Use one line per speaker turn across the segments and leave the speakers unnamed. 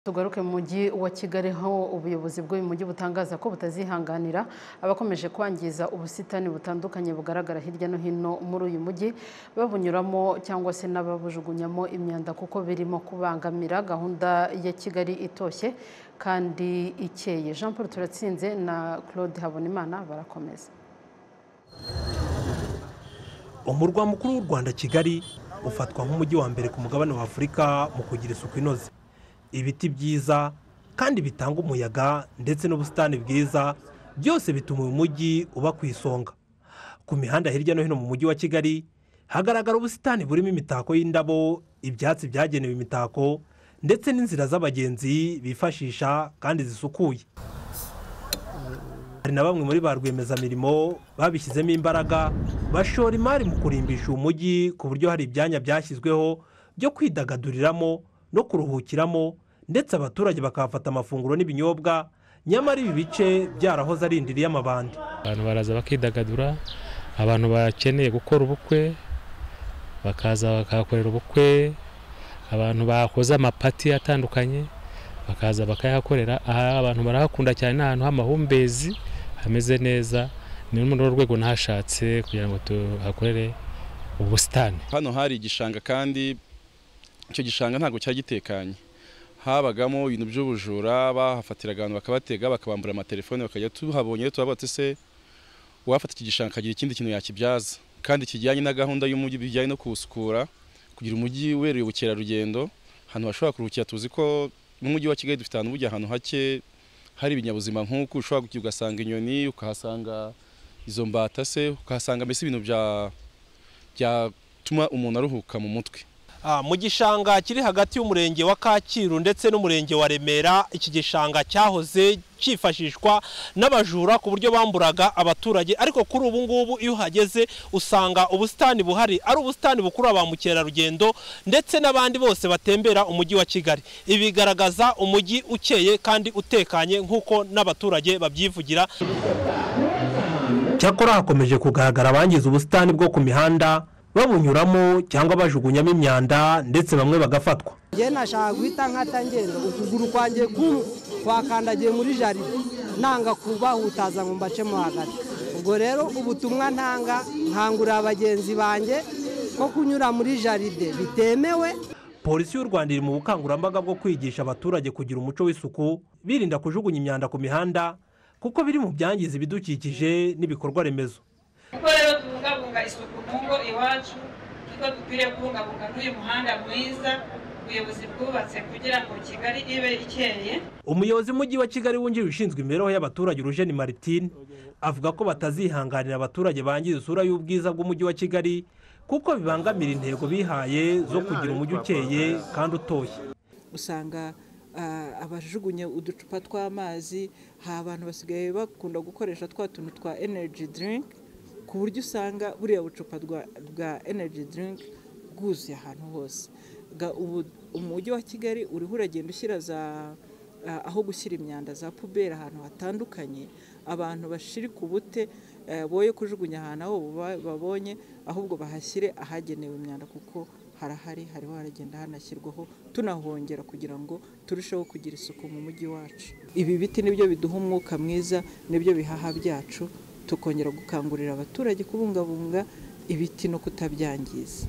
Tugaruke mu mujyi wa Kigali aho ubuyobozi bw'uyu mujyi butangaza ko butazihanganira abakomeje kwangiza ubusitani butandukanye bugaragara hirya no hino muri uyu mujyi babunyuramo cyangwa se n'ababujugunyamo imyanda kuko birimo kubangamira gahunda ya Kigali itoshye kandi ikeye Jean Paul Turatsinze na Claude Habonimana barakomeza
umurwa mukuru w'u rwanda kigali ufatwa nk'umujyi wa mbere ku mugabane wa afurika mu kugira isuku inoze ibiti byiza kandi bitanga umuyaga ndetse n'ubusitani bwiza byose bituma uyu mujyi uba ku isonga ku mihanda hirya no hino mu mujyi wa kigali hagaragara ubusitani burimo imitako y'indabo ibyatsi byagenewe imitako ndetse n'inzira z'abagenzi bifashisha kandi zisukuye hari na bamwe muri ba rwiyemezamirimo babishyizemo imbaraga bashora imari mu kurimbisha uyu mujyi ku buryo hari ibyanya byashyizweho byo kwidagaduriramo no kuruhukiramo ndetse abaturage bakahafata amafunguro n'ibinyobwa nyamara ibi bice byarahoze ari indiri y'amabandi
abantu baraza bakidagadura abantu bakeneye gukora ubukwe bakaza bakahakorera ubukwe abantu bakoze amapati atandukanye bakaza bakayahakorera aha abantu barahakunda cyane ni ahantu h'amahumbezi hameze neza ni muri urwo rwego nahashatse kugira ngo tuhakorere ubusitani
hano hari igishanga kandi icyo gishanga ntabwo cyari gitekanye habagamo ibintu by'ubujura bahafatiraga abantu bakabatega bakabambura amatelefone bakajya tuhabonye tuhabatse se uwafata iki gishanga akagira ikindi kintu yakibyaza kandi kijyanye na gahunda y'umujyi bijyanye no kuwusukura kugira umujyi ubereye ubukerarugendo ahantu bashobora kuruhukira tuzi ko n'umujyi wa kigali dufite ahantu bujya ahantu hake hari ibinyabuzima nk'uko ushobora ugasanga inyoni ukahasanga izo mbata se ukahasanga mbese ibintu byatuma umuntu aruhuka mu mutwe
mu gishanga kiri hagati y'umurenge wa kacyiru ndetse n'umurenge wa remera iki gishanga cyahoze cyifashishwa n'abajura ku buryo bamburaga abaturage ariko kuri ubu ngubu iyo uhageze usanga ubusitani buhari ari ubusitani bukurura ba mukerarugendo ndetse n'abandi bose batembera umujyi wa kigali ibi bigaragaza umujyi ukeye kandi utekanye nk'uko n'abaturage babyivugira cyakora hakomeje kugaragara abangiza ubusitani bwo ku mihanda babunyuramo cyangwa bajugunyamo imyanda ndetse bamwe bagafatwa
njye nashaka guhita nkatangenda ukuguru kwanjye kumwe kwakandagiye muri jaride nanga kubahutaza ngo mbacemo hagati ubwo rero ubutumwa ntanga nkangurira abagenzi banjye ko kunyura muri jaride bitemewe
polisi y'u rwanda iri mu bukangurambaga bwo kwigisha abaturage kugira umuco w'isuku birinda kujugunya imyanda ku mihanda kuko biri mu byangiza ibidukikije n'ibikorwa remezo
kuko rero tubungabunga isuku mu ngo iwacu niko dukwiriye kubungabunga n'uyu muhanda mwiza ubuyobozi bwubatse kugira ngo kigali ibe ikeye
umuyobozi w'umujyi wa kigali wungirije ushinzwe imibereho y'abaturage urujeni maritine avuga ko batazihanganira abaturage bangiza isura y'ubwiza bw'umujyi wa kigali kuko bibangamira intego bihaye zo kugira umujyi ukeye kandi utoshye
usanga abajugunya uducupa tw'amazi hari abantu basigaye bakunda gukoresha twa tuntu twa energy drink ku buryo usanga buriya bucupa bwa energy drink bwuzuye ahantu hose umujyi wa kigali uriho uragenda ushyira za aho gushyira imyanda za puberi ahantu hatandukanye abantu bashirika ubute boye kujugunya ahantu aho babonye ahubwo bahashyire ahagenewe imyanda kuko harahari hariho haragenda hanashyirwaho tunahongera kugira ngo turusheho kugira isuku mu mujyi wacu ibi biti nibyo biduha umwuka mwiza nibyo bihaha byacu tukongera gukangurira abaturage kubungabunga ibiti no kutabyangiza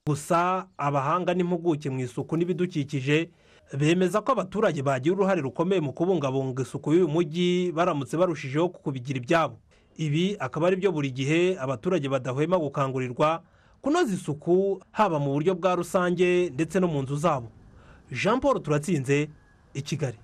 gusa abahanga n'impuguke mu isuku n'ibidukikije bemeza ko abaturage bagira uruhare rukomeye mu kubungabunga isuku y'uyu mujyi baramutse barushijeho kubigira ibyabo ibi akaba ari byo buri gihe abaturage badahwema gukangurirwa kunoza isuku haba mu buryo bwa rusange ndetse no mu nzu zabo jean paul turatsinze i kigali